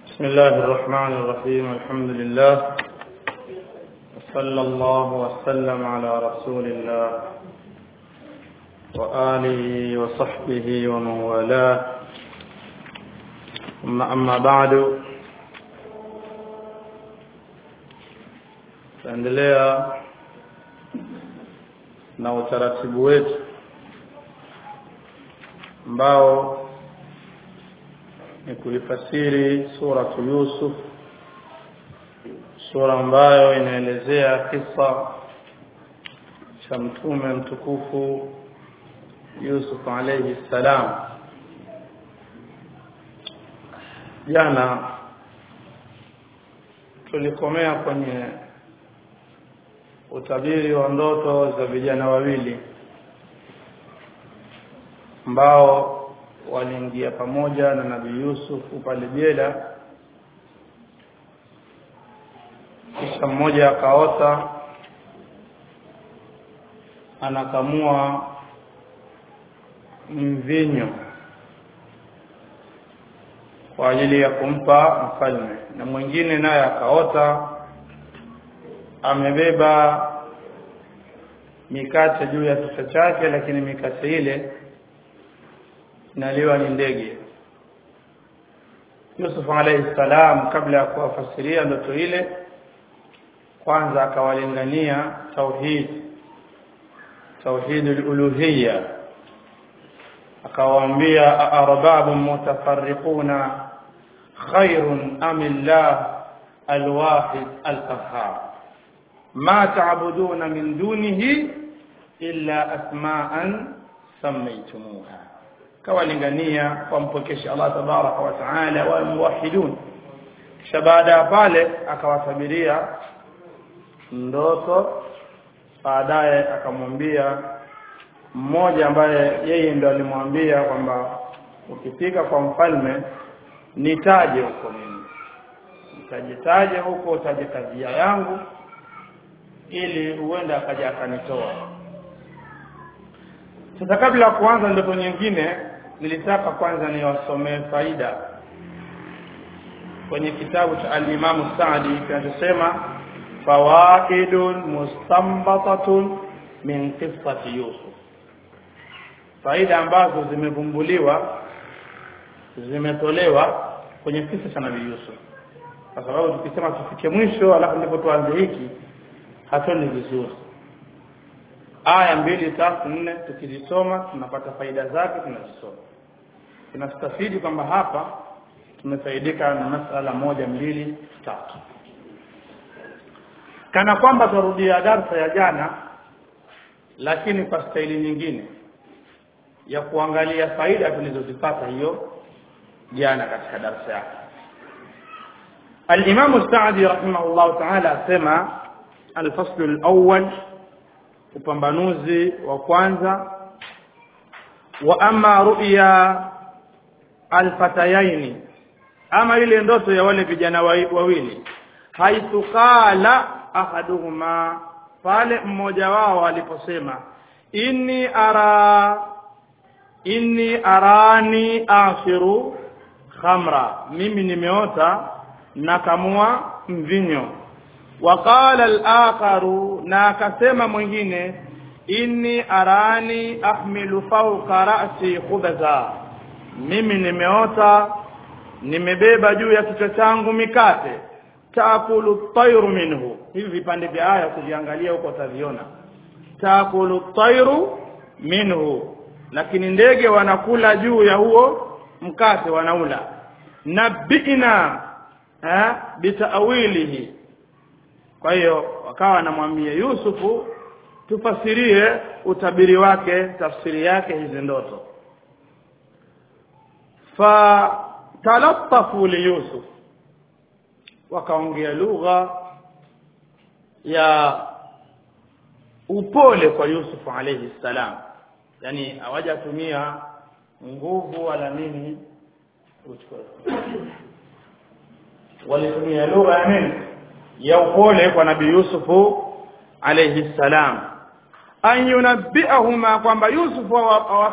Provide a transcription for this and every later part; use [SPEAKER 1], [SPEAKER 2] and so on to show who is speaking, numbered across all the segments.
[SPEAKER 1] بسم الله الرحمن الرحيم الحمد لله وصلى الله وسلم على رسول الله وآله وصحبه ومن والاه ثم أما بعد tuendelea na utaratibu wetu ambao ni kuifasiri suratu Yusuf sura ambayo inaelezea kisa cha mtume mtukufu Yusuf alayhi salam jana tulikomea kwenye utabiri wa ndoto za vijana wawili ambao waliingia pamoja na nabii Yusuf pale jela kisha mmoja akaota anakamua mvinyo kwa ajili ya kumpa mfalme na mwingine naye akaota amebeba mikate juu ya kichwa chake lakini mikate ile inaliwa ni ndege Yusuf alayhi salam kabla ya kuwafasiria ndoto ile kwanza akawalingania tauhid tauhid al-uluhiyya akawaambia arbabun mutafarriquna khairun am illah al-wahid al-qahhar ma ta'buduna min dunihi illa asma'an sammaytumuha kawalingania wampokeshe Allah tabaraka wa taala wa muwahidun kisha baada ya pale akawasabiria ndoto baadaye akamwambia mmoja ambaye yeye ndo alimwambia kwamba ukifika kwa mfalme nitaje huko mimi nitajitaje huko utaje kadhia yangu ili huenda akaja akanitoa sasa kabla ya kuanza ndoto nyingine nilitaka kwanza niwasomee faida kwenye kitabu cha al-Imam Sa'di kinachosema fawaidun mustanbatatun min qissati Yusuf faida ambazo zimevumbuliwa zimetolewa kwenye kisa cha Nabii Yusuf kwa sababu tukisema tufike mwisho alafu ndipo tuanze hiki hatuoni vizuri aya mbili tatu nne tukizisoma tunapata faida zake tunazisoma tunastafidi kwamba hapa tumefaidika na masala moja mbili tatu kana kwamba turudia darsa ya jana lakini kwa staili nyingine ya kuangalia faida tulizozipata hiyo jana katika darsa yake الإمام السعدي رحمه الله تعالى سمع الفصل الأول upambanuzi wa kwanza wa ama ru'ya alfatayaini ama ile ndoto ya wale vijana wawili haithu qala ahaduhuma pale mmoja wao aliposema inni ara inni arani asiru khamra mimi nimeota nakamua mvinyo وقال الآخر na akasema mwingine inni arani ahmilu fawqa ra'si khubza mimi nimeota nimebeba juu ya kichwa changu mikate taakulu tayru minhu hivi vipande vya aya kuviangalia huko utaviona taakulu tayru minhu lakini ndege wanakula juu ya huo mkate wanaula nabina eh bitawilihi kwa hiyo wakawa anamwambia Yusufu tufasirie utabiri wake tafsiri yake hizi ndoto fa talattafu li Yusuf wakaongea lugha ya upole kwa Yusuf alayhi salam yani hawajatumia nguvu wala nini walitumia lugha ya nini ya upole kwa nabii Yusufu alayhi salam an yunabbiahuma kwamba Yusufu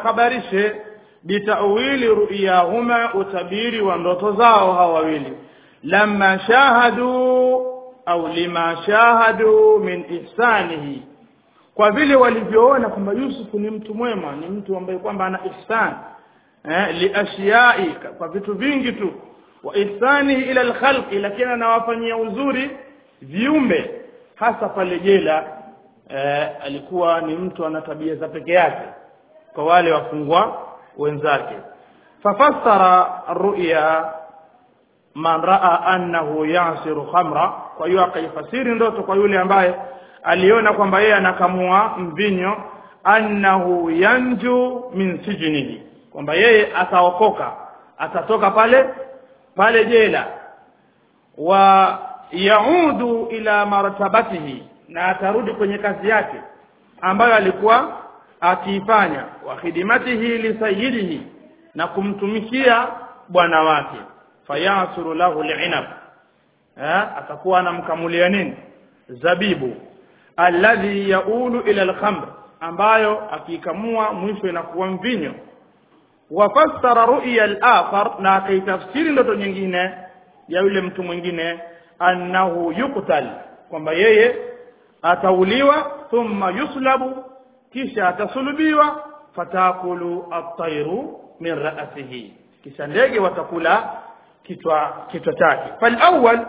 [SPEAKER 1] awakhabarishe bitawili ru'yahuma utabiri wa ndoto zao hawa wawili lamma shahadu au lima shahadu min ihsanihi kwa vile walivyoona kwamba Yusuf ni mtu mwema ni mtu ambaye kwamba ana ihsan eh liashiyai kwa vitu vingi tu wa ihsanihi ila alkhalqi lakini anawafanyia uzuri viumbe hasa pale jela eh, alikuwa ni mtu ana tabia za peke yake kwa wale wafungwa wenzake fafassara ruya man raa annahu yasiru khamra kwa hiyo akaifasiri ndoto kwa yule ambaye aliona kwamba yeye anakamua mvinyo annahu yanju min sijnihi kwamba yeye ataokoka atatoka pale pale jela wa yaudu ila martabatihi na atarudi kwenye kazi yake ambayo alikuwa akiifanya wa khidmatihi li sayyidihi na kumtumikia bwana wake fayasuru lahu li'inab eh atakuwa anamkamulia nini zabibu alladhi yaulu ila al-khamr ambayo akikamua mwisho inakuwa mvinyo wafassara ru'ya al-akhar na akaitafsiri ndoto nyingine ya yule mtu mwingine annahu yuqtal kwamba yeye atauliwa thumma yuslabu kisha atasulubiwa fatakulu at-tayru min ra'sihi kisha ndege watakula kichwa kichwa chake falawwal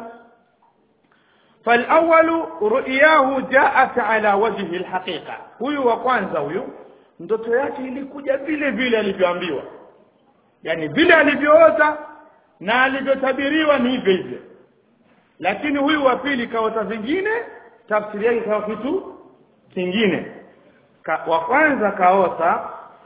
[SPEAKER 1] falawwal ru'yahu ja'at ala wajhi alhaqiqa huyu wa kwanza huyu ndoto yake ilikuja vile vile alivyoambiwa yani vile alivyoota na alivyotabiriwa ni hivyo hivyo lakini huyu wa pili kaota vingine tafsiri yake kawa kitu kingine Ka, wa kwanza kaota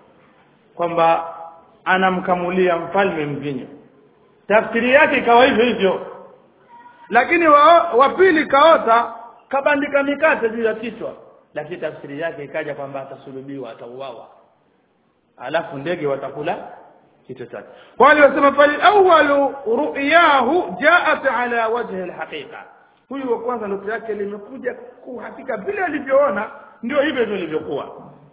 [SPEAKER 1] kwamba anamkamulia mfalme mvinyo tafsiri yake ikawa hivyo hivyo lakini wa, wa pili kaota kabandika mikate juu ya kichwa lakini tafsiri yake ikaja kwamba atasulubiwa atauawa alafu ndege watakula kichwa chake kwa hiyo wasema fal awwalu ru'yahu ja'at ala wajhi alhaqiqa huyu wa kwanza ndoto yake limekuja kuhakika vile alivyoona ndio hivyo ndio ilivyokuwa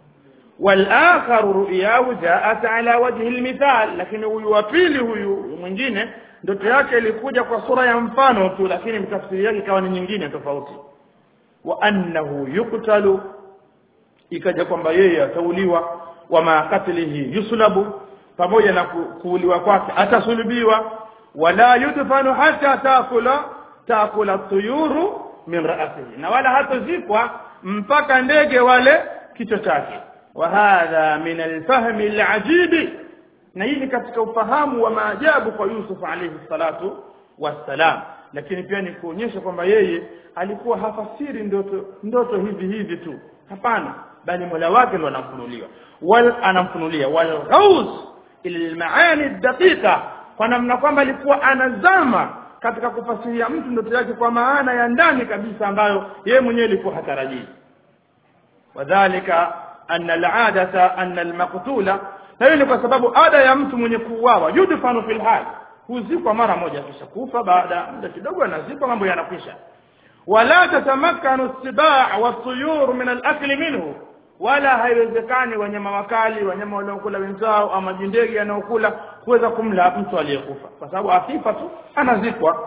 [SPEAKER 1] والآخر رؤياه جاءت على وجه المثال lakini huyu wa pili huyu mwingine ndoto yake ilikuja kwa sura ya mfano tu lakini tafsiri yake ikawa ni nyingine tofauti wa annahu yuqtalu ikaja kwamba yeye atauliwa wa ma qatlihi yuslabu pamoja na kuuliwa kwake atasulubiwa wala yudfanu hata taakula taakula tuyuru min ra'sihi na wala hatozikwa mpaka ndege wale kichwa chake وهذا من الفهم العجيب na hii ni katika ufahamu wa maajabu kwa Yusuf alayhi salatu wassalam lakini pia ni kuonyesha kwamba yeye alikuwa hafasiri ndoto ndoto hivi hivi tu hapana bali Mola wake ndo anamfunuliwa wal anamfunulia wal ghaus ila almaani daqiqa kwa namna kwamba alikuwa anazama katika kufasiria mtu ndoto yake kwa maana ya ndani kabisa ambayo yeye mwenyewe alikuwa hatarajii wadhālika anna al'adata anna al-maqtula na hiyo ni kwa sababu ada ya mtu mwenye kuuawa yudfanu fil hal huzikwa mara moja kisha kufa baada muda kidogo anazikwa mambo yanakwisha wala tatamakkanu as-sibaa was-tuyur min al-akli minhu wala haiwezekani wanyama wakali wanyama wanaokula wenzao ama jindege yanaokula kuweza kumla mtu aliyekufa kwa sababu akifa tu anazikwa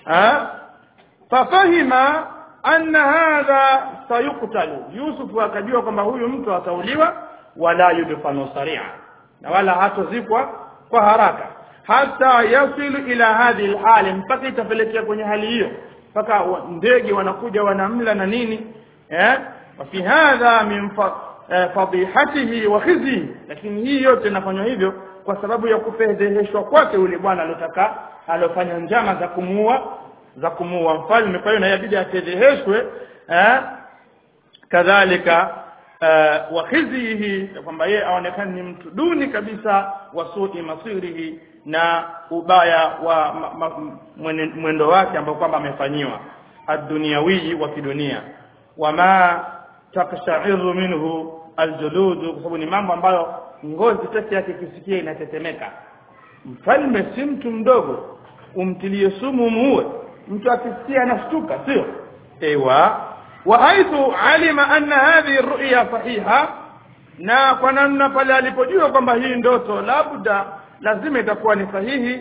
[SPEAKER 1] fafahima anna hadha sayuqtalu Yusuf akajua kwamba huyu mtu atauliwa wala yudfanu saria na wala hatozikwa kwa haraka hata yasilu ila hadhihi alhali mpaka itapelekea kwenye hali hiyo mpaka ndege wanakuja wanamla na nini eh fi hadha min fadihatihi wa khizi lakini hii yote inafanywa hivyo kwa sababu ya kufedheheshwa kwake yule bwana alotaka alofanya njama za kumuua za kumuua mfalme kwa hiyo na inabidi afedheheshwe eh kadhalika uh, wa khizihi kwamba yeye aonekane ni mtu duni kabisa wa su'i masirihi na ubaya wa ma, ma, mwendo wake ambao kwamba amefanyiwa ad-dunyawi wa kidunia wama takshairu minhu aljulud kwa sababu ni mambo ambayo ngozi peke yake ikisikia inatetemeka mfalme si mtu mdogo umtilie sumu muue mtu akisikia anashtuka sio ewa wa haithu alima anna hadhihi ru'ya sahiha na kwa namna pale alipojua kwamba hii ndoto labda lazima itakuwa ni sahihi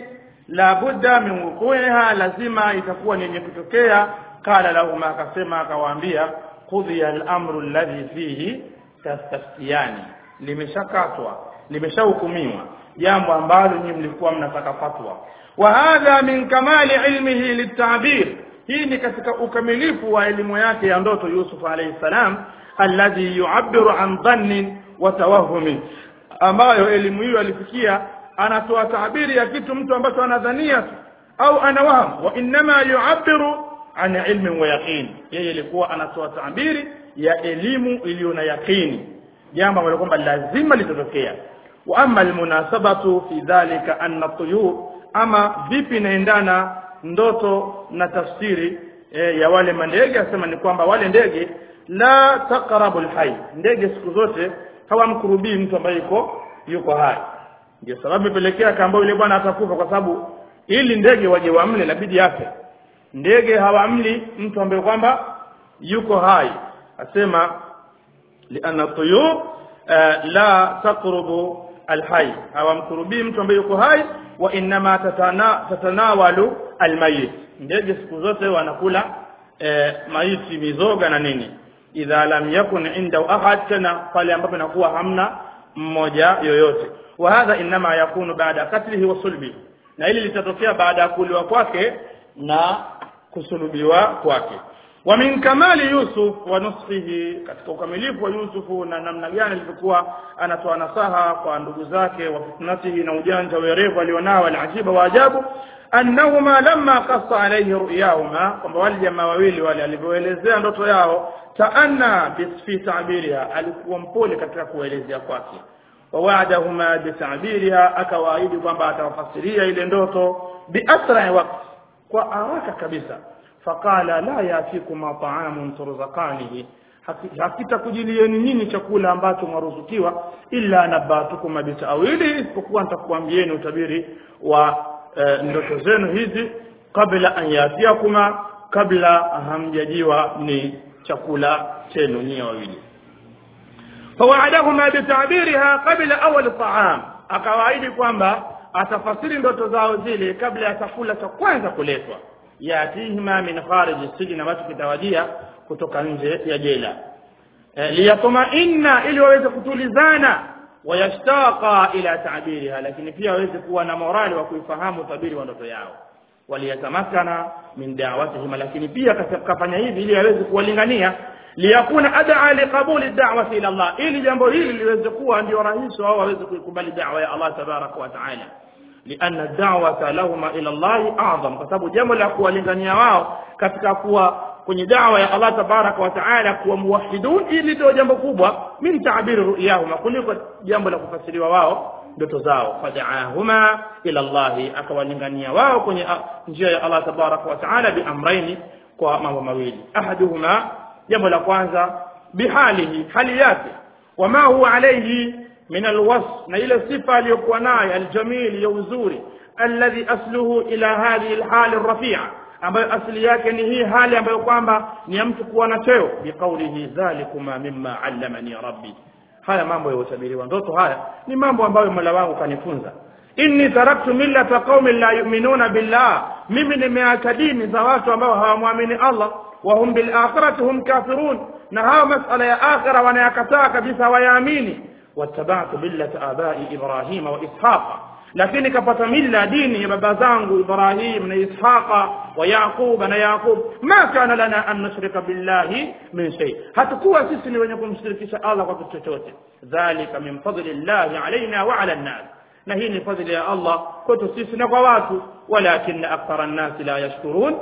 [SPEAKER 1] la budda min wuqu'iha lazima itakuwa ni yenye kutokea qala lahum akasema akawaambia qudhiya al-amru alladhi fihi tastaftiyani limeshakatwa limeshahukumiwa jambo ambalo nyinyi mlikuwa mnataka fatwa wa hadha min kamali ilmihi litabir hii ni katika ukamilifu wa elimu yake ya ndoto Yusuf alayhi salam alladhi yu'abbiru an dhannin wa tawahumi ambayo elimu hiyo alifikia anatoa tabiri ya kitu mtu ambacho anadhania tu au anawahamu wa inma yu'abbiru an ilmin wa yaqin yeye ilikuwa anatoa tabiri ya elimu iliyo na yaqini jambo ambalo kwamba lazima litatokea wa amma almunasabatu fi dhalika anna tuyur ama vipi inaendana ndoto na tafsiri e, ya wale mandege asema ni kwamba wale ndege la taqrabu alhayy ndege siku zote hawamkurubii mtu ambaye yuko yuko hai ndio sababu imepelekea kaambao yule bwana atakufa kwa sababu ili ndege waje wamle inabidi afe ndege hawamli mtu ambaye kwamba yuko hai asema lianna tuyur la taqrubu alhayy hawamkurubii mtu ambaye yuko hai wa inma tatana, tatanawalu almayit ndege siku zote wanakula e, maiti mizoga na nini idha lam yakun inda ahad tena pale ambapo inakuwa hamna mmoja yoyote wa hadha inma yakunu baada katlihi wa sulbi na hili litatokea baada ya kuliwa kwake na kusulubiwa kwake wa min kamali yusuf wa nusfihi katika ukamilifu wa yusufu na namna gani alivyokuwa anatoa nasaha kwa ndugu zake wa fitnatihi na ujanja werevu alionao alajiba wa ajabu annahuma lamma qassa alayhi ru'yahuma kwamba wale jamaa wawili wale alivyoelezea ndoto yao taanna fi ta'biriha alikuwa mpole katika kuelezea kwake ووعدهما بتعبيرها akawaahidi kwamba atawafasiria ile ndoto biasra waqt kwa haraka kabisa faqala la yafikuma ta'amun turzaqanihi hakitakujilieni nyinyi chakula ambacho mwaruzukiwa illa nabatukum bitawili isipokuwa nitakuambieni utabiri wa e, ndoto zenu hizi kabla an yatiakuma kabla hamjajiwa ni chakula chenu nyinyi wawili فوعدهما بتعبيرها قبل اول الطعام akawaahidi kwamba atafasiri ndoto zao zile kabla ya chakula cha kwanza kuletwa yatihima min kharij sijni ambacho kitawajia kutoka nje ya jela e, liyatmainna ili waweze kutulizana wayashtaqa ila ta'biriha lakini pia waweze kuwa na morali wa kuifahamu tabiri wa ndoto yao waliyatamakana min da'watihim lakini pia kafanya hivi ili aweze kuwalingania liyakuna ad'a liqabuli da'wati ila Allah ili jambo hili liweze kuwa ndio rahisi wao waweze kuikubali da'wa ya Allah tabaraka wa ta'ala lianna da'wata lahuma ila Allah a'zam kwa sababu jambo la kuwalingania wao katika kuwa kwenye da'wa ya Allah tabaraka wa ta'ala kuwa muwahhidun ili ndio jambo kubwa min ta'biri ru'yahuma kuliko jambo la kufasiriwa wao ndoto zao fada'ahuma ila Allah akawalingania wao kwenye njia ya Allah tabaraka wa ta'ala bi amraini kwa mambo mawili ahaduhuma jambo la kwanza bihalihi hali yake wama huwa alayhi min alwasf na ile sifa aliyokuwa nayo aljamil ya uzuri alladhi asluhu ila hadhihi alhal arrafi'a ambayo asili yake ni hii hali ambayo kwamba ni ya mtu kuwa na cheo biqaulihi dhalikuma mimma allamani rabbi haya mambo ya utabiri wa ndoto haya ni mambo ambayo Mola wangu kanifunza inni taraktu millata qaumin la yu'minuna billah mimi nimeacha dini za watu ambao hawamwamini Allah وهم بالآخرة هم كافرون نها مسألة يا آخرة وانا يكتا كبسا وياميني واتبعت ملة آباء إبراهيم وإسحاق lakini kapata mila dini ya baba zangu Ibrahim na Ishaqa wa Yaqub na Yaqub ma kana lana an nushrika billahi min shay hatakuwa sisi ni wenye kumshirikisha Allah kwa kitu chochote dhalika min fadli llahi alaina wa ala an-nas na hii ni fadhili ya Allah kwetu sisi na kwa watu walakin akthara an-nas la yashkurun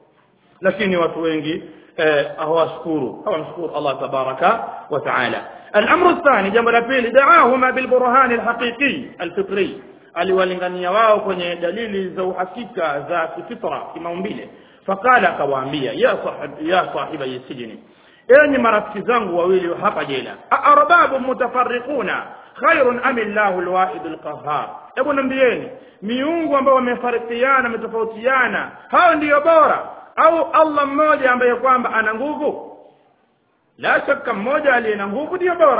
[SPEAKER 1] lakini watu wengi hawashukuru hawamshukuru Allah tabaraka wa taala الامر الثاني jambo la pili daahuma bilburhan alhaqiqi alfitri aliwalingania wao kwenye dalili za uhakika za kifitra kimaumbile faqala akawaambia ya sahib ya sahiba yasijini enyi marafiki zangu wawili hapa jela arbabu mutafarriquna khairun am illahu alwahid alqahhar hebu nambieni miungu ambao wamefarikiana wametofautiana hao ndiyo bora au Allah mmoja ambaye kwamba ana nguvu la shaka mmoja aliye na nguvu ndio bora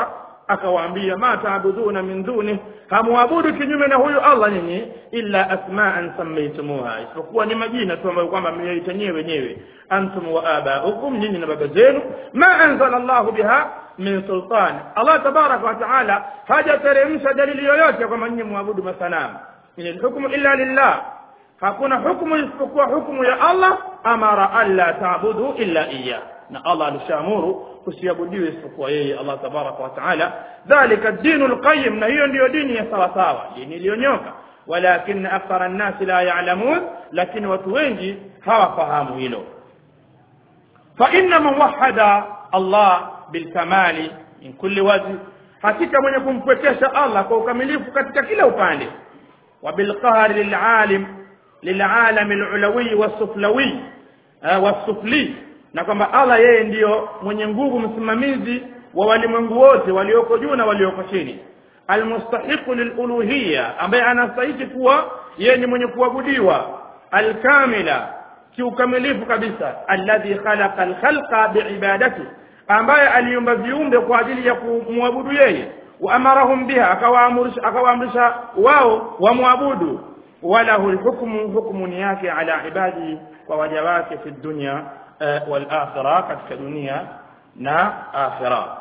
[SPEAKER 1] akawaambia ma taabuduna min duni hamwabudu kinyume na huyu Allah nyinyi illa asma'an sammaytumuha isipokuwa ni majina tu ambayo kwamba mmeyaita nyewe wenyewe antum wa abaukum nyinyi na baba zenu ma anzala Allahu biha min sultan Allah tabaraka wa taala hajateremsha dalili yoyote kwamba nyinyi muabudu masanamu in hukmu illa lillah hakuna hukumu isipokuwa hukumu ya Allah amara alla ta'budu illa iyyah na Allah alishaamuru kusiabudiwe isipokuwa yeye Allah tabaraka wa taala dhalika dinul qayyim na hiyo ndiyo dini ya sawa sawa dini iliyonyoka walakin akthara an-nas la ya'lamun lakini watu wengi hawafahamu hilo fa inna man wahada Allah bilkamali min kulli wajh hakika mwenye kumpwekesha Allah kwa ukamilifu katika kila upande wa bilqahri lilalim lilalam alulawi wasuflawi wasufli na kwamba Allah yeye ndiyo mwenye nguvu msimamizi wa walimwengu wote walioko juu na walioko chini almustahiqu liluluhiyya ambaye anastahili kuwa yeye ni mwenye kuabudiwa alkamila kiukamilifu kabisa alladhi khalaqa alkhalqa biibadati ambaye aliumba viumbe kwa ajili ya kumwabudu yeye wa amarahum biha akawaamrisha akawaamrisha wao wamwabudu walahu alhukmu hukmu ni yake ala ibadi kwa waja wake fi dunya wal akhirah katika dunia na akhirah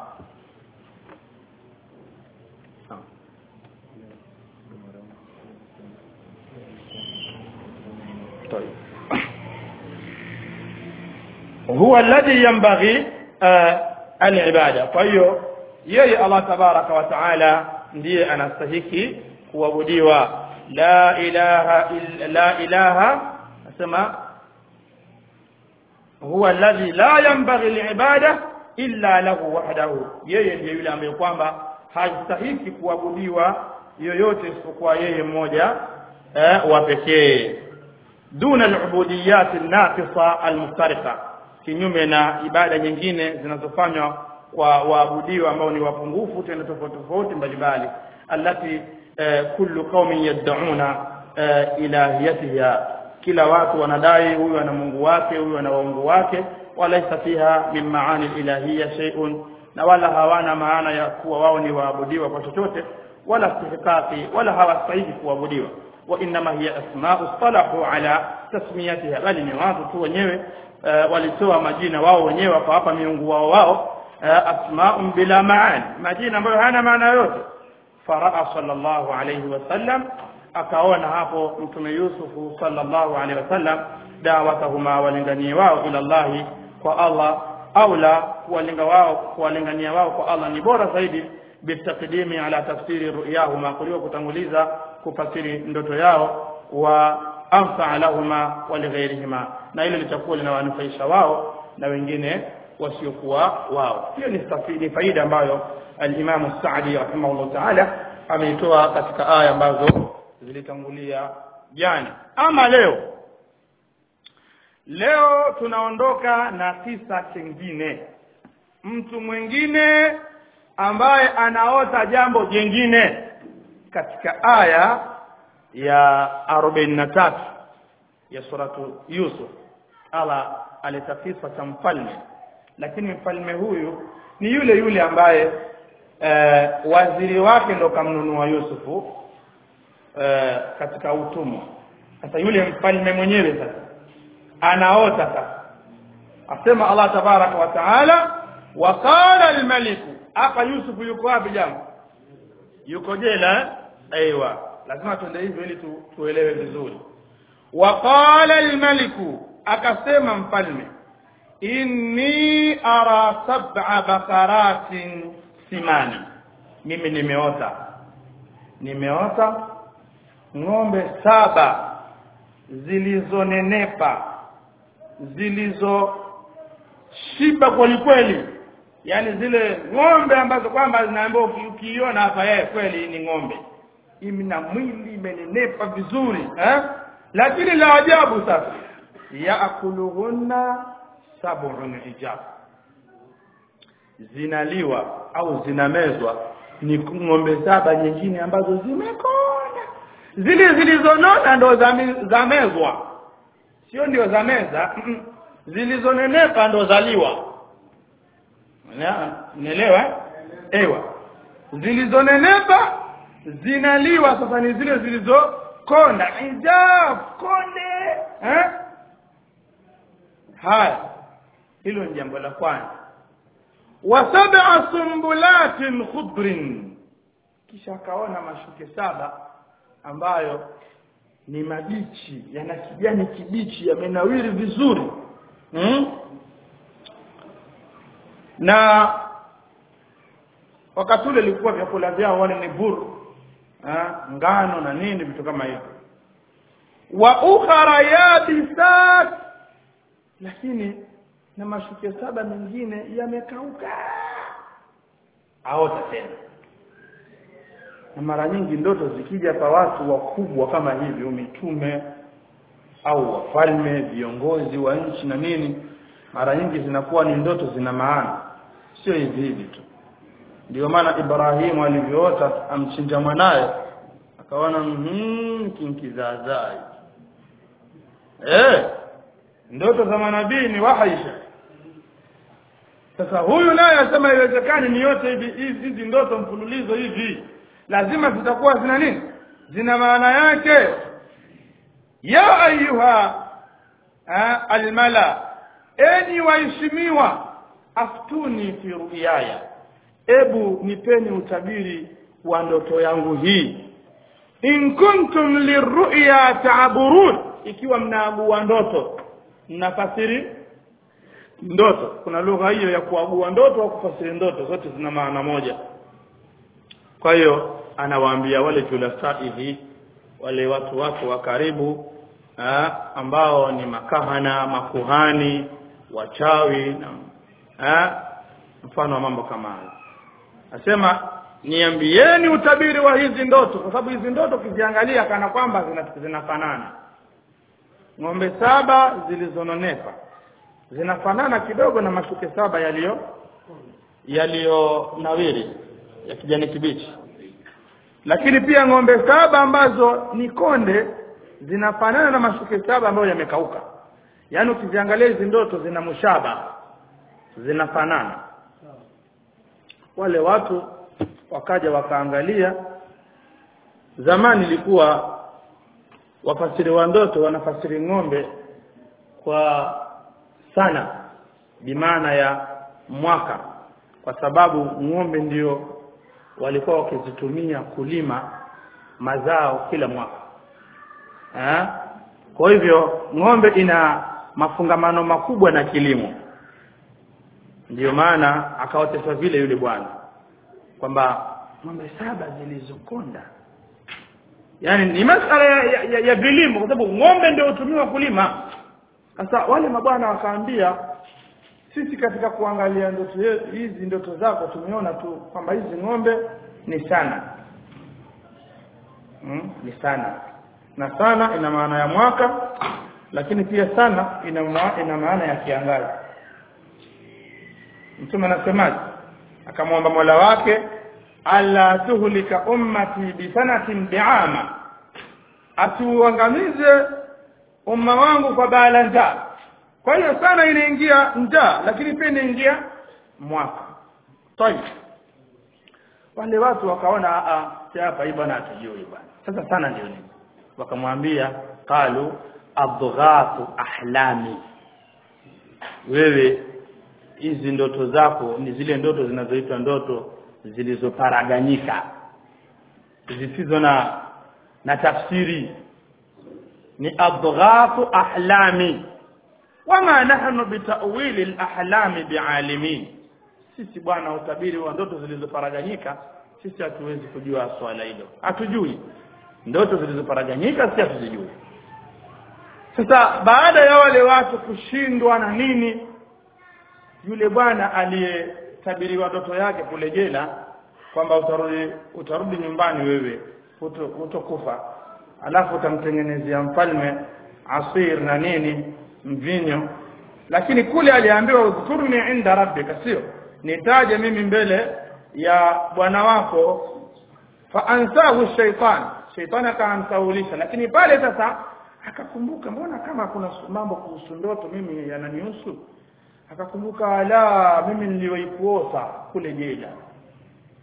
[SPEAKER 1] طيب هو الذي ينبغي العباده kwa hiyo yeye Allah tabaraka wa taala ndiye anastahiki kuabudiwa la ilaha illa la ilaha nasema huwa alladhi la yanbaghi liibada illa lahu wahdahu yeye ndiye yule ambaye kwamba hastahiki kuabudiwa yoyote isipokuwa yeye mmoja eh, wa pekee duna al-ubudiyat an-naqisa al-muftariqa kinyume na ibada nyingine zinazofanywa kwa waabudiwa ambao ni wapungufu tena tofauti tofauti mbalimbali allati eh, kullu qaumin yad'una eh, ilahiyatiha kila watu wanadai huyu ana Mungu wake huyu ana waungu wake walaisa fiha min maani ilahiyya shay'un na wala hawana maana ya kuwa wao ni waabudiwa kwa chochote wala istihqaqi wala hawastahili kuabudiwa wa inma hiya asma'u salahu ala tasmiyatiha bali ni watu tu wenyewe uh, walitoa majina wao wenyewe wakawapa miungu wao wao uh, asma'un bila maani majina ambayo hana maana yoyote faraa sallallahu alayhi wasallam akaona hapo mtume Yusufu sallallahu alaihi wasallam dawatahuma walinganie wao ila Allah kwa Allah aula kuwalinga wao kuwalingania wao kwa Allah ni bora zaidi bitaqdimi ala tafsiri ru'yahuma kuliko kutanguliza kufasiri ndoto yao wa anfa lahuma wa lighairihima na hilo litakuwa linawanufaisha wao na wengine wasiokuwa wao hiyo ni ni faida ambayo al-Imam Sa'di rahimahullah ta'ala ameitoa katika aya ambazo zilitangulia jana ama leo leo tunaondoka na kisa kingine mtu mwingine ambaye anaota jambo jingine katika aya ya 43 ya suratu Yusuf Allah aleta kisa cha mfalme lakini mfalme huyu ni yule yule ambaye eh, waziri wake ndo kamnunua Yusufu uh, katika utumwa sasa yule mfalme mwenyewe sasa anaota sasa asema Allah tabaraka wa taala wa qala almaliku hapa Yusuf yuko wapi jamu yuko jela aiywa lazima tuende hivyo ili tu, tuelewe vizuri wa qala almaliku akasema mfalme inni ara sab'a bakaratin simani mimi nimeota nimeota ng'ombe saba zilizonenepa zilizoshiba kweli kweli yani zile ng'ombe ambazo kwamba zinaambiwa ukiiona hapa yeye kweli ni ng'ombe ina mwili imenenepa vizuri eh? lakini la ajabu sasa yaakuluhunna sab'un ijab zinaliwa au zinamezwa ni ng'ombe saba nyingine ambazo zimekonda zile zilizonona ndo zamezwa sio ndio za meza zilizonenepa ndo zaliwa unaelewa ewa zilizonenepa zinaliwa sasa ni zile zilizokonda hijab konde eh? haya hilo ni jambo la kwanza wa sab'a sumbulatin khudrin kisha akaona mashuke saba ambayo ni mabichi yana kijani kibichi yamenawiri vizuri hmm? na wakati ule ilikuwa vyakula vyao wale ni buru ha? ngano na nini vitu kama hivyo wa ukhara yabisat lakini na mashuke saba mengine yamekauka aota tena na mara nyingi ndoto zikija kwa watu wakubwa kama hivyo mitume au wafalme viongozi wa nchi na nini mara nyingi zinakuwa ni ndoto zina maana sio hivi hivi tu ndio maana Ibrahimu alivyoota amchinja mwanaye akaona mhm kinkizazaa eh ndoto za manabii ni wahaisha sasa huyu naye asema iwezekani ni yote hivi hizi hizi ndoto mfululizo hivi lazima zitakuwa zina nini zina maana yake ya ayuha almala enyi waheshimiwa aftuni fi ru'yaya ebu nipeni utabiri wa ndoto yangu hii in kuntum lirru'ya ta'burun ikiwa mnaagua ndoto mnafasiri ndoto kuna lugha hiyo ya kuagua ndoto au kufasiri ndoto zote zina maana moja kwa hiyo anawaambia wale julasaihi wale watu wake wa karibu ha, ambao ni makahana makuhani wachawi na ha, mfano wa mambo kama hayo asema niambieni utabiri wa hizi ndoto kwa sababu hizi ndoto ukiziangalia kana kwamba zinafanana ng'ombe saba zilizononepa zinafanana kidogo na mashuke saba yaliyo yaliyonawiri ya kijani kibichi lakini pia ng'ombe saba ambazo ni konde zinafanana na mashuke saba ambayo yamekauka yaani ukiziangalia hizi ndoto zina mushaba zinafanana wale watu wakaja wakaangalia zamani ilikuwa wafasiri wa ndoto wanafasiri ng'ombe kwa sana bimaana ya mwaka kwa sababu ng'ombe ndio walikuwa wakizitumia kulima mazao kila mwaka eh? kwa hivyo ng'ombe ina mafungamano makubwa na kilimo ndiyo maana akaoteshwa vile yule bwana kwamba ng'ombe saba zilizokonda yaani ni masala ya, ya, ya, ya vilimo kwa sababu ng'ombe ndio hutumiwa kulima sasa wale mabwana wakaambia sisi katika kuangalia ndoto hizi ndoto zako tumeona tu kwamba hizi ng'ombe ni sana hmm? ni sana na sana ina maana ya mwaka lakini pia sana ina, ma, ina maana ya kiangazi mtume anasemaje akamwomba mola wake alla tuhlika ummati bisanatin biama atuangamize umma wangu kwa baa la njaa kwa hiyo sana inaingia njaa lakini pia inaingia mwaka tayib wale watu wakaona a hapa hii bwana hatujui bwana sasa sana ndio nini wakamwambia qalu adghathu ahlami wewe hizi ndoto zako ni zile ndoto zinazoitwa ndoto zilizoparaganyika zisizo na na tafsiri ni adghathu ahlami wama nahnu bitawili alahlami bialimin sisi bwana utabiri wa ndoto zilizoparaganyika sisi hatuwezi kujua swala hilo hatujui ndoto zilizoparaganyika sisi hatuzijui sasa baada ya wale watu kushindwa na nini yule bwana aliyetabiriwa ndoto yake kule jela kwamba utarudi utarudi nyumbani wewe utokufa alafu utamtengenezea mfalme asir na nini mvinyo lakini kule aliambiwa udhkurni inda rabbika sio nitaje mimi mbele ya bwana wako fa ansahu shaitan shaitani akaamsaulisha lakini pale sasa akakumbuka mbona kama kuna mambo kuhusu ndoto mimi yananihusu akakumbuka la mimi niliwaikuota kule jela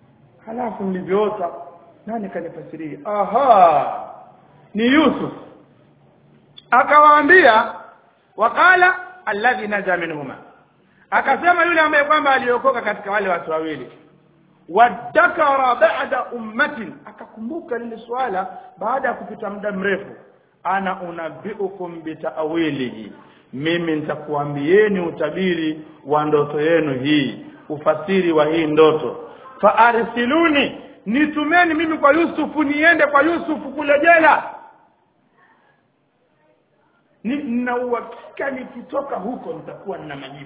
[SPEAKER 1] halafu nilivyoota nani kanifasiria aha ni Yusuf akawaambia wakala alladhi naja minhuma akasema yule ambaye kwamba aliokoka katika wale watu wawili wadakara ba'da ummatin akakumbuka lile swala baada ya kupita muda mrefu ana unabiukum bitawilihi mimi nitakuambieni utabiri wa ndoto yenu hii ufasiri wa hii ndoto fa arsiluni nitumeni mimi kwa Yusufu niende kwa Yusufu kule jela ni na uhakika nikitoka huko nitakuwa nina majibu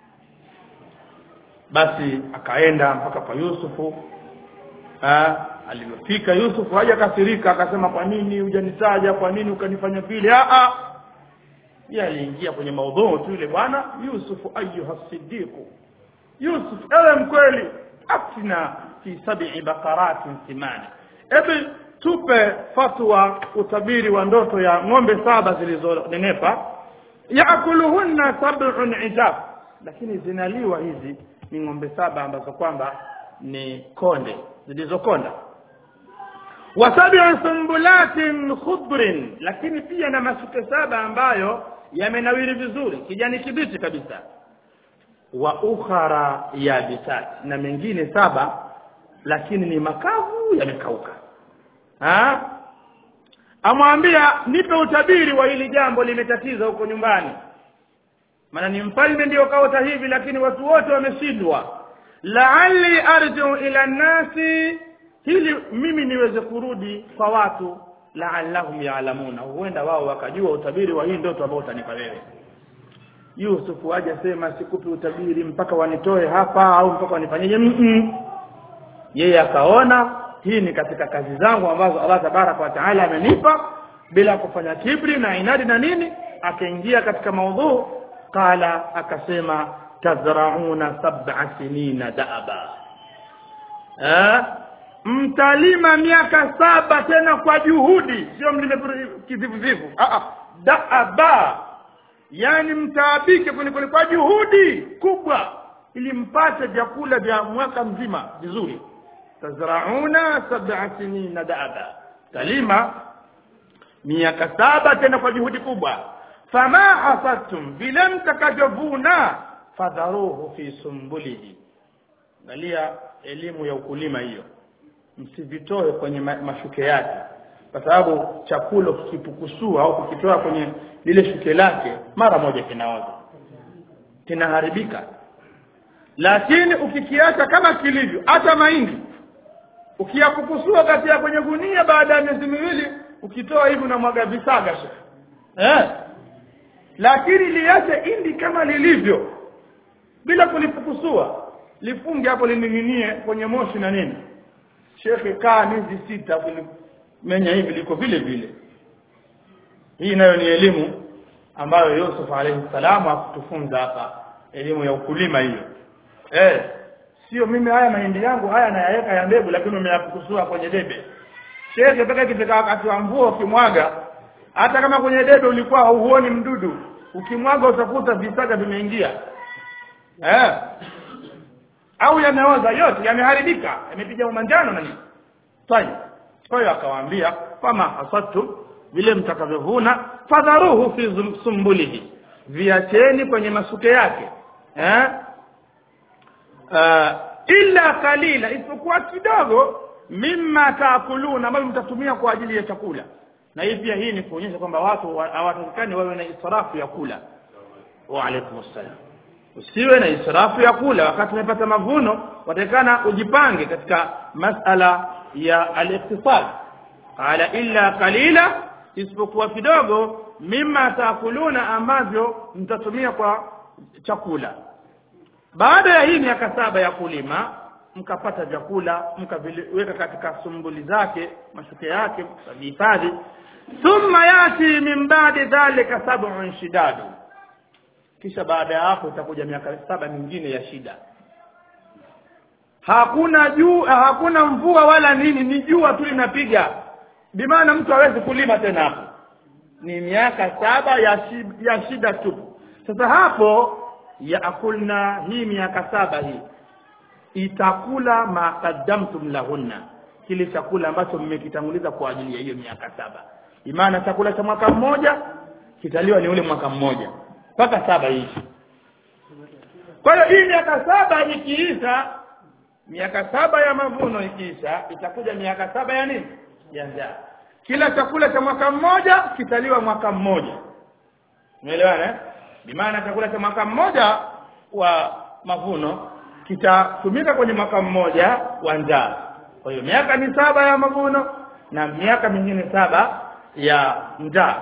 [SPEAKER 1] basi akaenda mpaka kwa Yusufu ah alipofika Yusufu haja kasirika akasema kwa nini hujanitaja kwa nini ukanifanya vile a a yeye aliingia kwenye maudhui tu ile bwana Yusufu ayuha siddiqu Yusuf ewe mkweli afina fi sab'i baqaratin simani ebi tupe fatwa utabiri wa ndoto ya ng'ombe saba zilizonenepa yaakuluhunna sab'un ijab lakini zinaliwa hizi ni ng'ombe saba ambazo kwamba ni konde zilizokonda wa sab'u sumbulatin khudrin lakini pia na masuke saba ambayo yamenawiri vizuri kijani kibichi kabisa wa ukhara yabisat na mengine saba lakini ni makavu yamekauka ha amwambia nipe utabiri wa hili jambo limetatiza huko nyumbani maana ni mfalme ndio kaota hivi lakini watu wote wameshindwa la'alli arji'u ila nasi hili mimi niweze kurudi kwa watu la'allahum ya'lamuna huenda wao wakajua utabiri wa hii ndoto ambao utanipa wewe Yusuf aje sema sikupi utabiri mpaka wanitoe hapa au mpaka wanifanyeje mm -mm. yeye akaona hii ni katika kazi zangu ambazo Allah tabaraka wa taala amenipa bila kufanya kibri na inadi na nini akaingia katika maudhu qala akasema tazrauna sab'a sinina da'aba eh mtalima miaka saba tena kwa juhudi sio mlime kivivu ah da'aba yani mtaabike kulikuli kwa juhudi kubwa ili mpate vyakula vya mwaka mzima vizuri tazrauna sab'a sinina da'aba talima miaka saba tena kwa juhudi kubwa fama hasadtum vile mtakajovuna fadharuhu fi sumbulihi angalia elimu ya ukulima hiyo msivitoe kwenye ma mashuke yake kwa sababu chakula kikipukusua au kukitoa kwenye lile shuke lake mara moja kinaoza kinaharibika lakini ukikiacha kama kilivyo hata mahindi ukiyapukusua kati ya kwenye gunia baada ya miezi miwili ukitoa hivi unamwaga visaga eh lakini liache indi kama lilivyo bila kulipukusua lifunge hapo lining'inie kwenye moshi na nini shekhe kaa miezi sita menya hivi liko vile vile hii nayo ni elimu ambayo Yusuf alayhi salamu akutufunza hapa elimu ya ukulima hiyo eh sio mimi haya mahindi yangu haya nayaweka ya mbegu lakini umeyapukusua kwenye debe shekhe mpaka ikifika wakati wa mvua ukimwaga hata kama kwenye debe ulikuwa huoni mdudu ukimwaga utakuta visaga vimeingia eh au yameoza yote yameharibika yamepiga umanjano na nini tayeb kwa hiyo akawaambia kama hasatu vile mtakavyovuna fadharuhu fi sumbulihi viacheni kwenye masuke yake eh uh, illa kalila isipokuwa kidogo mimma taakuluna ambayo mtatumia kwa ajili ya chakula na hii pia hii ni kuonyesha kwamba watu hawatakikani wawe na israfu ya kula wa alaikum assalam usiwe na israfu ya kula wakati umepata mavuno watakana ujipange katika masala ya al-iqtisad qala illa qalila isipokuwa kidogo mimma taakuluna ambavyo mtatumia kwa chakula baada ya hii miaka saba ya kulima mkapata vyakula mkaviweka katika sumbuli zake mashuke yake mkahifadhi thumma yati min ba'di dhalika sab'un shidadu kisha baada ya hapo itakuja miaka saba mingine ya shida hakuna juu hakuna mvua wala nini ni jua tu linapiga bimaana mtu hawezi kulima tena hapo ni miaka saba ya shida, ya shida tu sasa hapo yaakulna hii miaka saba hii itakula ma qaddamtum lahunna kile chakula ambacho mmekitanguliza kwa ajili ya hiyo miaka saba imana chakula cha mwaka mmoja kitaliwa ni ule mwaka mmoja mpaka saba hivi kwa hiyo hii miaka saba ikiisha miaka saba ya mavuno ikiisha itakuja miaka saba ya nini ya njaa kila chakula cha mwaka mmoja kitaliwa mwaka mmoja umeelewana eh? bimaana chakula cha mwaka mmoja wa mavuno kitatumika kwenye mwaka mmoja wa njaa kwa hiyo miaka ni saba ya mavuno na miaka mingine saba ya njaa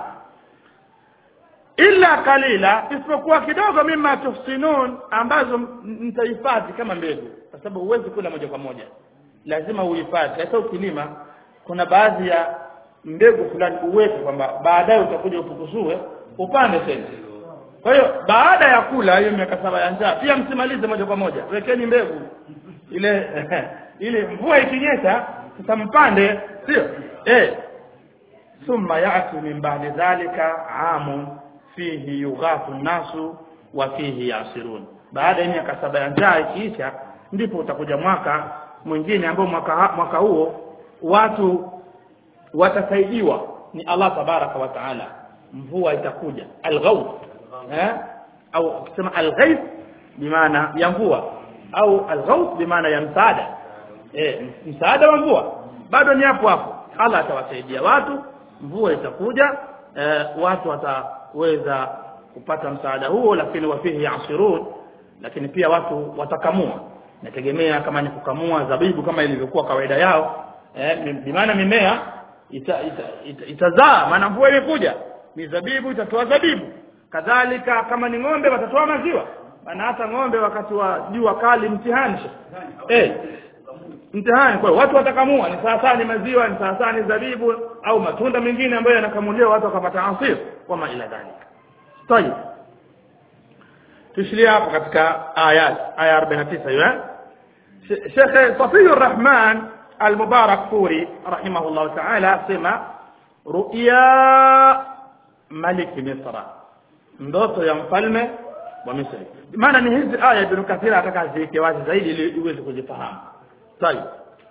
[SPEAKER 1] illa kalila isipokuwa kidogo mima tuhsinun ambazo mtahifadhi kama mbegu kwa sababu huwezi kula moja kwa moja lazima uhifadhi hata ukilima kuna baadhi ya mbegu fulani uweke kwamba baadaye utakuja upukusue upande tena kwa hiyo baada ya kula hiyo miaka saba ya njaa pia msimalize moja kwa moja wekeni mbegu ile ile mvua ikinyesha sasa mpande sio eh thumma ya'ti min ba'di dhalika amun fihi yughathu nasu wa fihi yasirun baada ya miaka saba ya njaa ikiisha ndipo utakuja mwaka mwingine ambao mwaka mwaka huo watu watasaidiwa ni Allah tabaraka wa taala mvua itakuja alghawth eh au ukisema alghayth bimaana ya mvua au alghawth bimaana ya msaada eh msaada wa mvua bado ni hapo hapo Allah atawasaidia watu mvua itakuja eh, watu wataweza kupata msaada huo lakini wafihi yasirun lakini pia watu watakamua nategemea kama ni kukamua zabibu kama ilivyokuwa kawaida yao eh, bimaana mimea itazaa ita, ita, ita, ita maana mvua imekuja mizabibu itatoa zabibu kadhalika kama ni ng'ombe watatoa maziwa maana hata ng'ombe wakati wa jua kali mtihani eh mtihani kwa watu watakamua ni sawasawa ni maziwa ni sawasawa ni zabibu au matunda mengine ambayo yanakamuliwa watu wakapata asir kama ila dhalika tayeb tushilia hapo katika ayat aya 49 hiyo Sheikh Safiyur Rahman Al-Mubarak Furi rahimahullah ta'ala sema ru'ya malik Misra ndoto ya mfalme wa Misri maana ni hizi aya Ibn Kathir ataka ziweke wazi zaidi ili uweze kuzifahamu طيب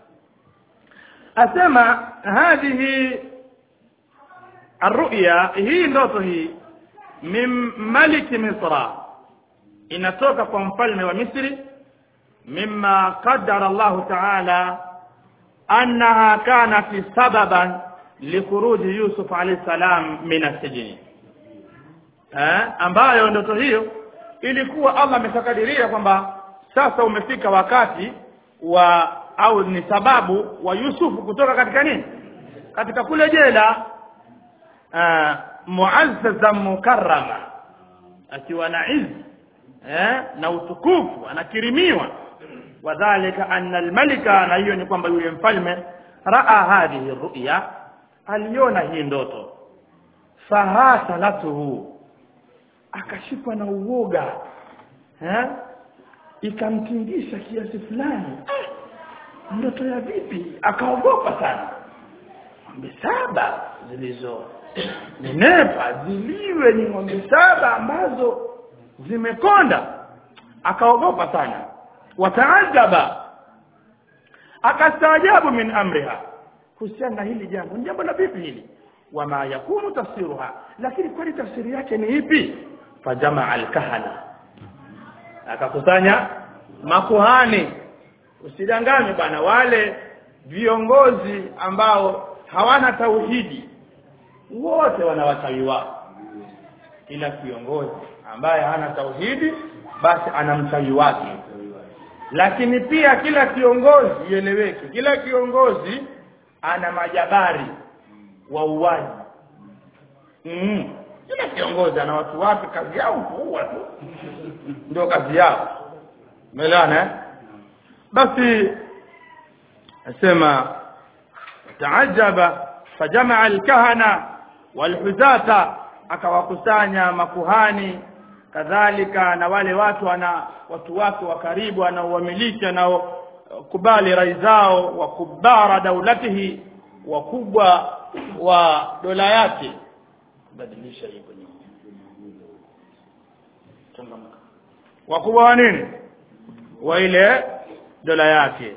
[SPEAKER 1] asema hadhihi الرؤيا hii ndoto hii min malik misra inatoka kwa mfalme wa Misri mimma qaddara Allah ta'ala annaha kanat sababan likuruji Yusuf alayhi salam min as-sijn eh ambayo ndoto hiyo ilikuwa Allah ameshakadiria kwamba sasa umefika wakati wa au ni sababu wa Yusufu kutoka katika nini katika kule jela uh, muazzazan mukarrama akiwa na izi eh, na utukufu anakirimiwa wadhalika anna almalika na hiyo ni kwamba yule mfalme raa hadhihi ru'ya aliona hii ndoto fahasalatuhu akashikwa na uoga eh ikamtingisha kiasi fulani ndoto ya vipi akaogopa sana ng'ombe saba zilizo nenepa ziliwe ni ng'ombe saba ambazo zimekonda akaogopa sana wataajaba akastaajabu min amriha kuhusiana na hili jambo ni jambo la vipi hili wama yakunu tafsiruha lakini kwani tafsiri yake ni ipi fajamaa alkahana akakusanya makuhani usidanganywe bana wale viongozi ambao hawana tauhidi wote wana wachawi wao kila kiongozi ambaye hana tauhidi basi ana mchawi wake lakini pia kila kiongozi ieleweke kila kiongozi ana majabari wauaji mm. kila kiongozi ana watu wake kazi yao kuua tu ndio kazi yao umeelewana eh? basi asema taajaba fajamaa alkahana walhuzata akawakusanya makuhani kadhalika na wale watu wana watu wake wa karibu anaowamiliki anaokubali rai zao wa kubara daulatihi wakubwa wa dola yake badilisha hii kwenye changamka wakubwa wa nini wa ile dola yake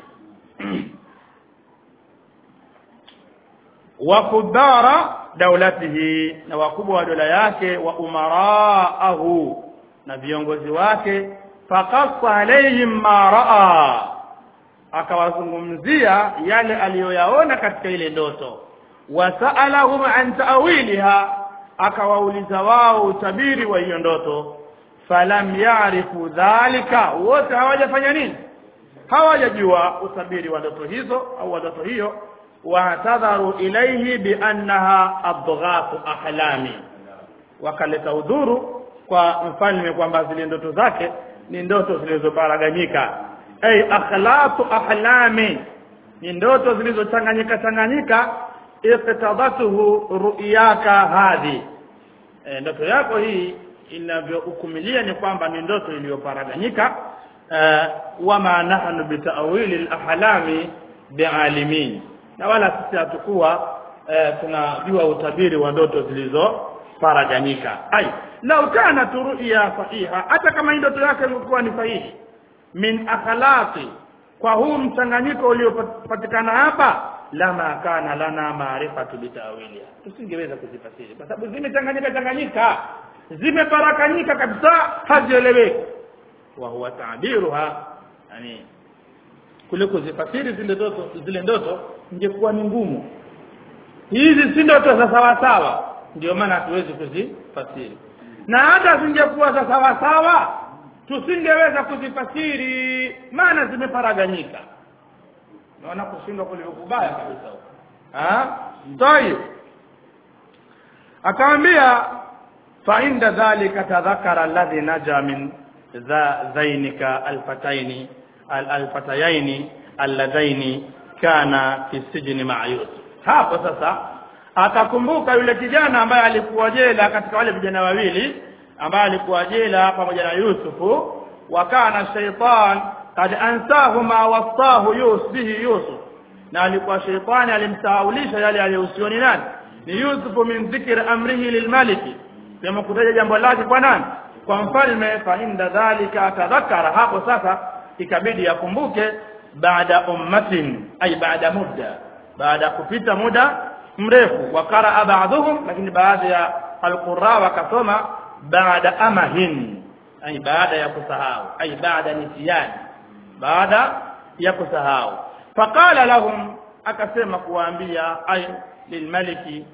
[SPEAKER 1] wa kudara daulatihi na wakubwa wa dola yake wa umaraahu na viongozi wake faqassa alaihim ma raa akawazungumzia yale aliyoyaona katika ile ndoto wasaalahum an ta'wiliha akawauliza wao utabiri wa hiyo ndoto falam yarifu dhalika wote hawajafanya nini hawajajua utabiri wa ndoto hizo au wa ndoto hiyo waatadharu ilaihi biannaha adghafu ahlami wakaleta udhuru kwa mfalme kwamba zile ndoto zake ni ndoto zilizoparaganyika ay akhlaqu ahlami ni ndoto zilizochanganyika changanyika iqtadatuhu ru'yaka hadhi e, ndoto yako hii inavyohukumilia ni kwamba ni ndoto iliyoparaganyika e, wama nahnu bitawili alahlami bialimin na wala sisi hatukuwa e, tunajua utabiri wa ndoto zilizoparaganyika ai lau kana ru'ya sahiha hata kama hii ndoto yake ilikuwa ni sahihi min akhlaqi kwa huu mchanganyiko uliopatikana hapa lama kana lana maarifatu bitawiliha tusingeweza kuzifasiri kwa sababu zimechanganyika changanyika zimeparakanyika kabisa hazieleweki wa huwa ta'biruha yani kule kuzifasiri zile ndoto zile ndoto ingekuwa ni ngumu hizi si ndoto za sawa sawa ndio maana hatuwezi kuzifasiri na hata zingekuwa za sawa sawa tusingeweza kuzifasiri maana zimeparaganyika naona kushindwa kulivyo kubaya kabisa ah tayib akamwambia fa inda dhalika tadhakara alladhi naja min za zainika alfataini alfatayaini alladaini kana fi sijni ma'a Yusuf hapo sasa akakumbuka yule kijana ambaye alikuwa jela katika wale vijana wawili ambaye alikuwa jela pamoja na Yusufu wakana shaytan kad ansahu ma wasahu Yusuf bihi Yusuf na alikuwa shaytani alimsahaulisha yale aliyohusioni nani ni Yusufu min dhikri amrihi lilmaliki kama kutaja jambo lake kwa nani kwa mfalme fa inda dhalika tadhakkara hapo sasa ikabidi akumbuke baada ummatin ay baada muda baada kupita muda mrefu wakara ba'dhum lakini baadhi ya alqurra wakasoma baada amahin ay baada ya kusahau ay baada nisyan baada ya kusahau faqala lahum akasema kuwaambia ay lilmaliki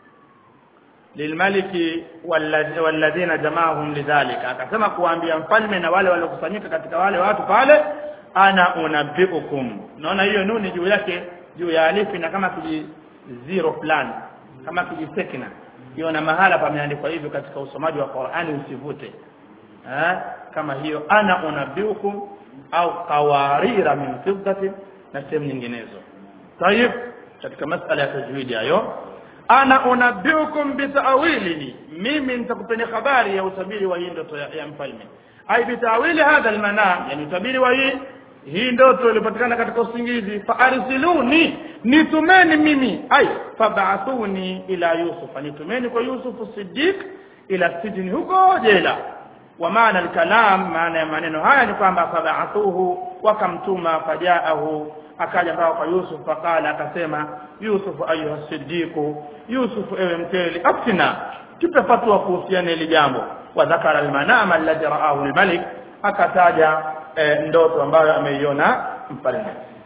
[SPEAKER 1] lilmaliki walladhina jamaahum lidhalika akasema kuwaambia mfalme na wale waliokusanyika katika wale watu pale ana unabbiukum naona hiyo nuni juu yake juu ya alifi na kama kiji zero fulani kama kijisekina hiyo na mahala pameandikwa hivyo katika usomaji wa Qur'ani usivute eh kama hiyo ana unabbiukum au qawarira min fiddatin na sehemu nyinginezo tayib katika masala ya tajwidi hayo ana unabbiukum bitawilihi mimi nitakupeni habari ya utabiri wa hii ndoto ya, ya mfalme ai bitawili hadha almanam yani utabiri wa hii hii ndoto ilipatikana katika usingizi fa arsiluni nitumeni mimi ai fab'athuni ila yusuf nitumeni kwa yusuf siddiq ila sijni huko jela wa maana alkalam maana ya maneno haya ni kwamba fab'athuhu wakamtuma fajaahu akaja mpaka kwa Yusuf fakala akasema Yusuf ayuha siddiqu Yusuf ewe mteli aftina tupe fatwa kuhusiana hili jambo wa dhakara almanama alladhi raahu almalik akataja e, ndoto ambayo ameiona mfalme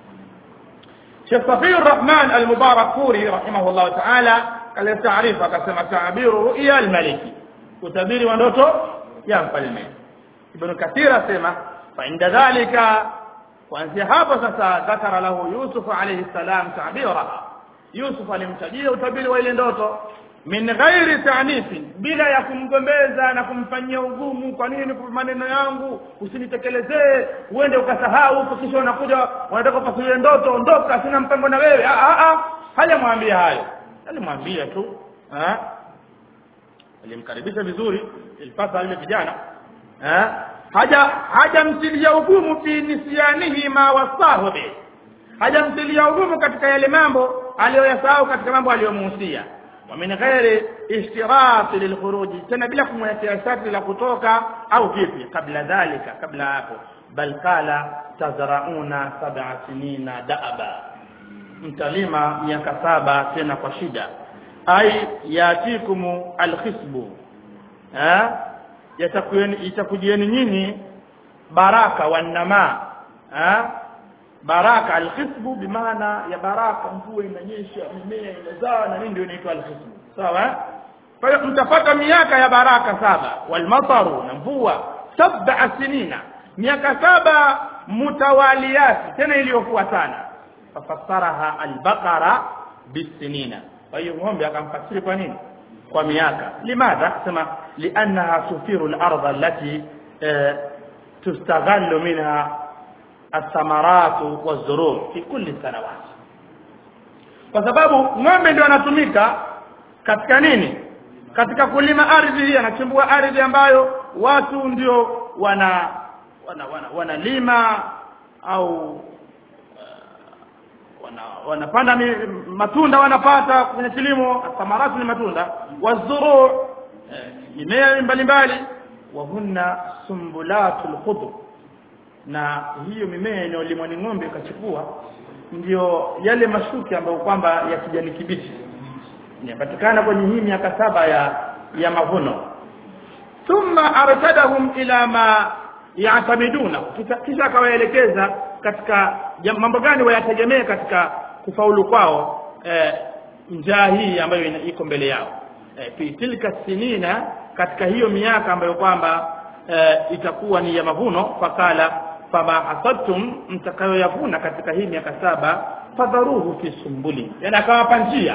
[SPEAKER 1] Sheikh Safiyur Rahman al-Mubarak Furi rahimahullah ta'ala kale taarifa akasema ta'biru ru'ya al-maliki utabiri wa ndoto ya mfalme Ibn Kathir asema fa inda dhalika kuanzia hapo sasa dhakara lahu Yusuf alayhi salam ta'bira Yusuf alimtajia utabiri wa ile ndoto min ghairi ta'nifin bila ya kumgombeza na kumfanyia ugumu kwa nini kwa maneno yangu usinitekelezee uende ukasahau huko kisha unakuja unataka kupasulia ndoto ondoka sina mpango na wewe a a a hajamwambia hayo alimwambia tu eh alimkaribisha vizuri ilipasa yule kijana eh haja hajamtilia ugumu fi nisyanihi ma wasahu bi hajamtilia ugumu katika yale mambo aliyoyasahau katika mambo aliyomuhusia wa min ghairi ishtirat lilkhuruj tena bila kumwekea sharti la kutoka au vipi kabla dhalika kabla hapo bal qala tazrauna sab'a sinina da'aba mtalima miaka saba tena kwa shida ai yatikumu alkhisbu eh yatakueni itakujieni nyinyi baraka wanama eh baraka alkhisbu bimaana ya baraka mvua inanyesha mimea inazaa na nini ndio inaitwa alkhisbu sawa kwa hiyo mtapata miaka ya baraka saba walmataru na mvua sab'a sinina miaka saba mutawaliyati tena iliyofuatana fafassaraha albaqara bisinina kwa hiyo ng'ombe akamfasiri kwa nini kwa miaka limadha sema liannaha tufiru al-ardh allati tustaghallu minha athamaratu wazurur fi kulli sanawat kwa sababu ng'ombe ndio anatumika katika nini katika kulima ardhi hii anachimbua ardhi ambayo watu ndio wana wana wanalima wana au wana wanapanda matunda wanapata kwenye kilimo thamaratu ni matunda wazuru mimea mbalimbali wa hunna sumbulatul khudr na hiyo mimea inayolimwa ni ng'ombe ikachukua ndio yale mashuki ambayo kwamba ya kijani kibichi inapatikana kwenye hii miaka saba ya ya mavuno thumma arshadahum ila ma yaatamiduna kisha akawaelekeza katika mambo gani wayategemee katika kufaulu kwao eh, njaa hii ambayo iko mbele yao eh, fi tilka sinina katika hiyo miaka ambayo kwamba eh, itakuwa ni ya mavuno fakala fama hasadtum mtakayoyavuna katika hii miaka saba fadharuhu fi sumbuli yani akawapa njia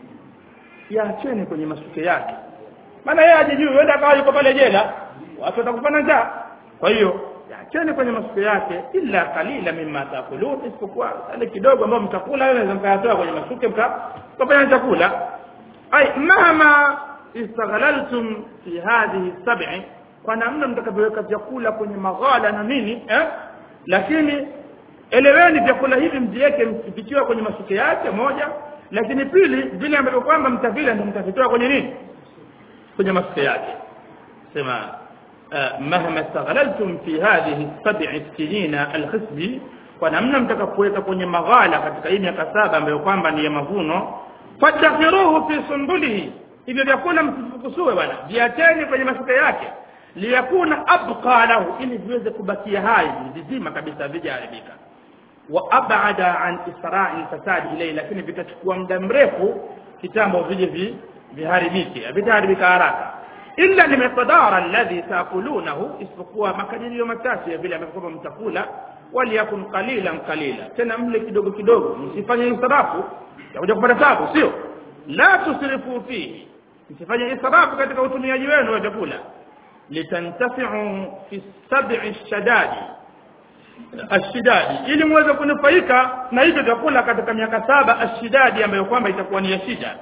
[SPEAKER 1] yaacheni kwenye masuke yake maana yeye ajijui wenda akawa yuko pale jela watu watakufana njaa kwa hiyo yaacheni kwenye masuke yake illa qalila mimma taakulun isipokuwa ile kidogo ambayo mtakula yule naweza mkayatoa kwenye masuke mkafanya chakula ay mahama istaghalaltum fi hadhihi sab'i kwa namna mtakavyoweka vyakula kwenye maghala na nini eh? lakini eleweni vyakula hivi mjiweke vikiwa kwenye masuke yake moja lakini pili vile ambavyo kwamba mtavila ndio mtavitoa kwenye nini kwenye masuke yake sema مهما استغللتم في هذه السبع سنين الخصب kwa namna mtakapoweka kwenye maghala katika hii miaka saba ambayo kwamba ni ya mavuno fadakhiruhu fi sundulihi hivyo vyakula msifukusue bwana viacheni kwenye masuka yake liyakuna abqa lahu ili viweze kubakia hai vizima kabisa vijaharibika wa abada an isra'i fasadi ilayhi lakini vitachukua muda mrefu kitambo vije vi viharibike vitaharibika haraka illa limqdara alladhi taakulunahu isipokuwa makadirio machache ya vile ambavyo mtakula waliyakun qalilan qalila tena mle kidogo kidogo msifanye israfu ya kuja kupata tabu sio la tusrifu fihi msifanye israfu katika utumiaji wenu wa vyakula litantafi'u fi sab'i shadadi ashidadi ili muweze kunufaika na hivyo vyakula katika miaka saba ashidadi ambayo kwamba itakuwa ni ya shida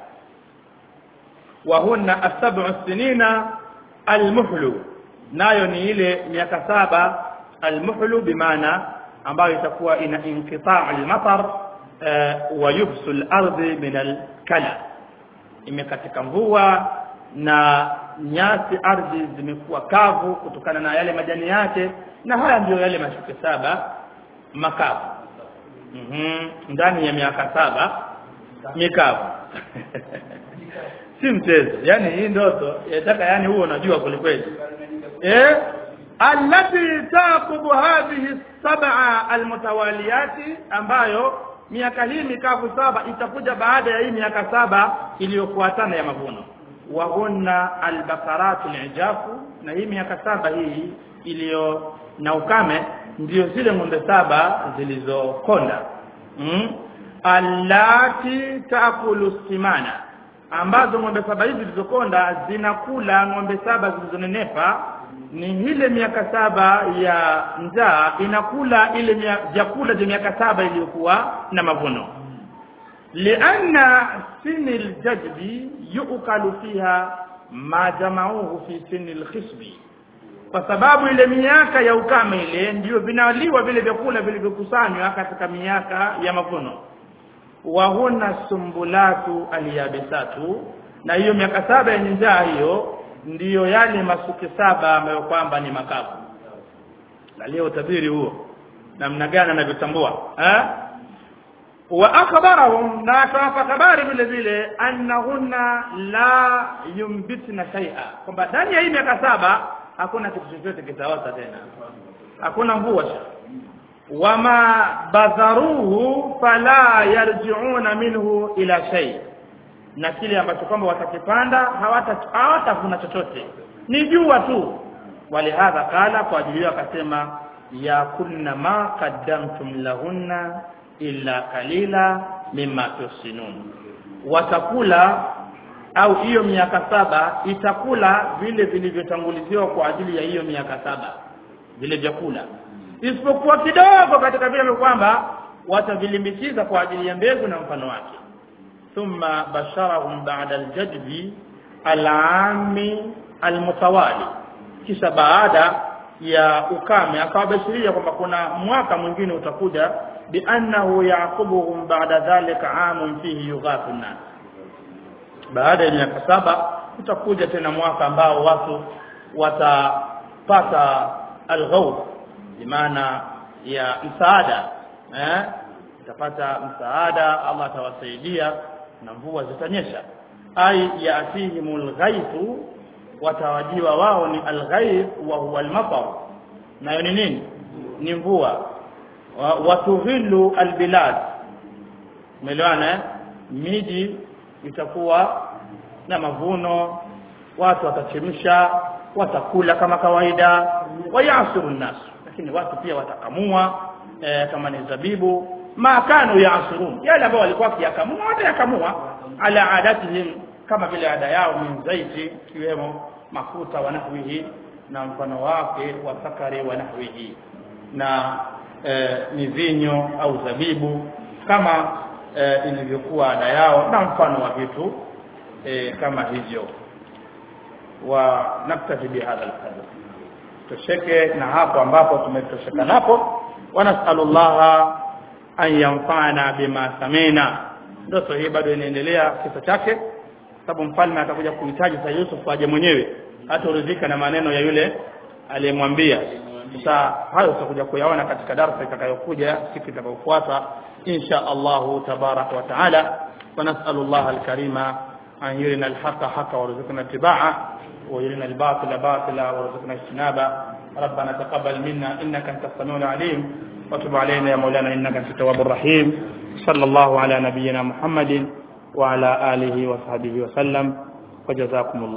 [SPEAKER 1] وهن السبع السنين المحل nayo ni ile miaka saba almuhlu bimaana ambayo itakuwa ina inqitaa almatar wa yubsu alardhi min alkala imekatika mvua na nyasi ardhi zimekuwa kavu kutokana na yale majani yake na haya ndiyo yale mashuke saba makavu mm ndani ya miaka saba mikavu si mchezo yani hii ndoto yataka yani huo unajua kwelikweli eh allati taqubu hadhihi sab'a almutawaliyati ambayo miaka hii mikavu saba itakuja baada ya hii miaka saba iliyofuatana ya mavuno wa hunna albakaratu alijafu na hii miaka saba hii iliyo na ukame ndio zile ng'ombe saba zilizokonda mm? allati taakulu simana ambazo ng'ombe saba hizi zilizokonda zinakula ng'ombe saba zilizonenepa ni ile miaka saba ya njaa inakula ile vyakula vya miaka saba iliyokuwa na mavuno lianna sini ljadbi yukalu fiha ma jamauhu fi sini lkhisbi kwa sababu ile miaka ya ukame ile ndiyo vinaliwa vile vyakula vilivyokusanywa katika miaka ya mavuno wa huna sumbulatu aliyabisatu na hiyo miaka saba yenye njaa hiyo ndiyo yale masuke saba ambayo kwamba ni makavu lalia utabiri huo namna gani anavyotambua eh wa akhbarahum na akawapa habari vile vile annahunna la yumbitna shay'a kwamba ndani ya hii miaka saba hakuna kitu chochote kitaota tena hakuna mvua wama badharuhu fala yarji'una minhu ila shay na kile ambacho kwamba watakipanda hawata hawatavuna chochote ni jua tu walihadha kala kwa ajili yao akasema ya kunna ma qaddamtum lahunna illa kalila mimma tusinun watakula au hiyo miaka saba itakula vile vilivyotanguliziwa kwa ajili ya hiyo miaka saba vile vyakula isipokuwa kidogo katika vile kwamba watavilimbikiza kwa ajili ya mbegu na mfano wake thumma basharahum ba'da aljadbi alami almutawali kisha baada ya ukame akawabashiria kwamba kuna mwaka mwingine utakuja biannahu yaqubuhum ba'da dhalika amun fihi yughathu nas baada ya miaka saba utakuja tena mwaka ambao watu watapata alghawth bimaana ya msaada eh utapata msaada Allah atawasaidia na mvua zitanyesha ai yatihimul ghaithu watawajiwa wao ni alghaith wa huwa almatar nayo ni nini ni mvua watughillu albilad umeelewana eh miji itakuwa na mavuno watu watachemsha watakula kama kawaida wayasiru nas lakini watu pia watakamua e, kama ni zabibu ma kanu yaasirun yale ambao walikuwa kiyakamua watayakamua ala adatihim kama vile ada yao min zaiti kiwemo mafuta wa nahwihi na mfano wake wa sakari wa nahwihi na e, mivinyo au zabibu kama e, ilivyokuwa ada yao na mfano wa vitu e, kama hivyo wa naktafi bihadha alqadr tosheke na hapo ambapo tumetosheka napo wa nasalullaha an yanfa'ana bima samina ndoto hii bado inaendelea kisa chake sababu mfalme atakuja kuhitaji sa Yusuf aje mwenyewe hata uridhika na maneno ya yule aliyemwambia sasa hayo tutakuja kuyaona katika darasa itakayokuja siku itakayofuata insha Allahu tabarak wa taala wa nas'alullaha alkarima an yurina alhaqa haqa warzuqna ittiba'a ويرنا الباطل باطلا وارزقنا اجتنابه ربنا تقبل منا انك انت السميع العليم وتب علينا يا مولانا انك انت التواب الرحيم صلى الله على نبينا محمد وعلى اله وصحبه وسلم وجزاكم الله